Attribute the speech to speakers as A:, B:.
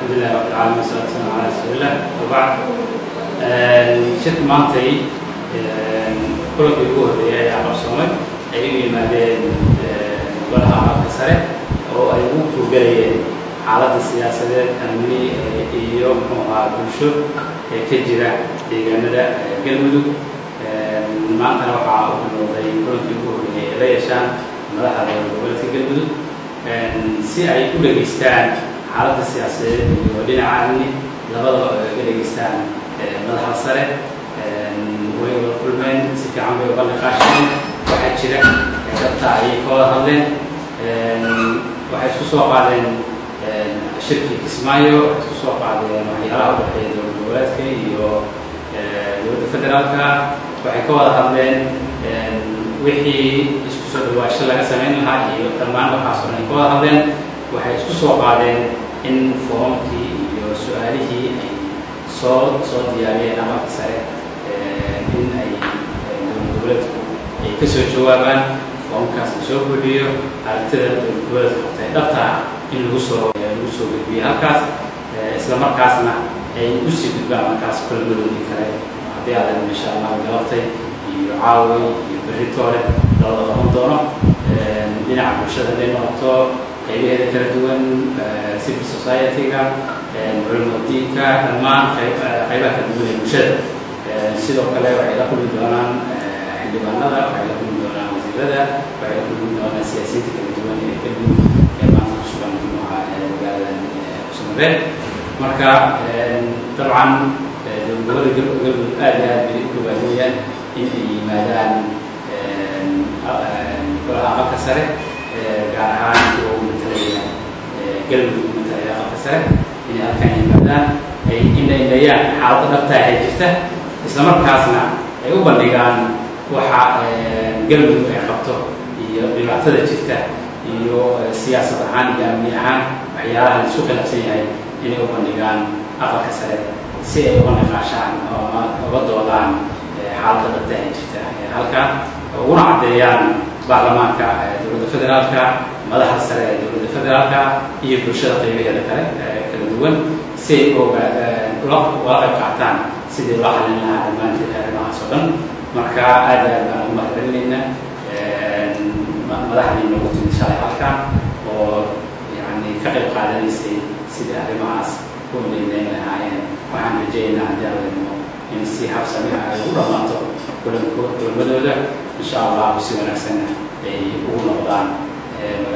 A: الحمد لله رب العالمين والصلاة والسلام على رسول الله وبعد shirka maantay kulankii ugu horreeyay ayaa qabsoomay ay u yimaadeen golaha caalamka sare oo ay ugu tuugalayeen xaaladda siyaasadeed amni iyo muxuu ahaa bulsho ee ka jira deegaanada galmudug maantana waxaa u bilowday kulankii ugu horreeyay ay la yeeshaan madaxda dowlad goboleedka galmudug si ay u dhegaystaan xaaladda siyaasadeed iyo dhinaca amni labadaba ay uga dhegaystaan madaxda sare way wada kulmeen si fiican bay uga niqaasheen waxaa jira dabta ayay ka wada hadleen waxay isku soo qaadeen shirkii kismaayo waxay isku soo qaadeen waxyaalaha u dhexeeya dowlad goboleedka iyo dowladda federaalka waxay ka wada hadleen wixii isku soo dhawaasho laga samayn lahaa iyo dhammaan waxaas oo dhan ay ka wada hadleen waxay isku soo qaadeen in foomkii iyo su-aalihii ay soo soo diyaariyeen amarka sare in ay dowlad goboleedku ay ka soo jawaabaan foomkaas la soo buuxiyo aragtida dowlad goboleedka qabtay dhabtaa in lagu soo lagu soo gudbiyo halkaas isla markaasna ay usii gudbaan markaas kulamadoodii kale haddii aadan insha allah galabtay iyo caaway iyo beritoole labada qaban doono dhinaca bulshada hadday noqoto qaybaheeda kala duwan civil society-ga culamo diinka dhammaan qaybaha kala duwan ee bulshada sidoo kale waxay la kulmi doonaan xildhibaanada waxay la kulmi doonaan wasiirada waxay la kulmi doonaan siyaasiyiinta kala duwan ee galmudug ee maanta ku sugan muxuuha magaaladan kusumareed marka dabcan dowladgoboleeda galmudug aad iyo aad bay u dhawaadeeyaan in ay yimaadaan golaha aqalka sare gaar ahaan kuwa u matalaya galmudug u matalaya aqalka sare inay halkaan yimaadaan ay indhaindhayaan xaaladda dhabtaa ay jirta isla markaasna ay u bandhigaan waxa galmudug ay qabto iyo dhibaatada jirta iyo siyaasad ahaan iyo amni ahaan waxyaalaha la isku khilaafsan yahay inay u bandhigaan aqalka sare si ay uga niqaashaan oo uga doodaan xaaladda dhabtaa ay jirta halkaan uguna caddeeyaan baarlamaanka dowladda federaalka madaxda sare ee dowladda federaalka iyo bulshada qaybaheeda kale kala duwan si ay uga ula qayb qaataan sidii loo xalin lahaa dhammaanteed arrimahaas oo dhan marka aad aad baan ugu mahadcelinayna madaxdii noogu timid shalay halkan oo yani ka qayb qaadanaysay sidii arrimahaas u indhaynayn lahaayeen waxaan rajaynaynaa haddii aadayno in si habsami ah ay ugu dhammaato kulanko kulamadooda insha allahu si wanaagsanna ay ugu noqdaan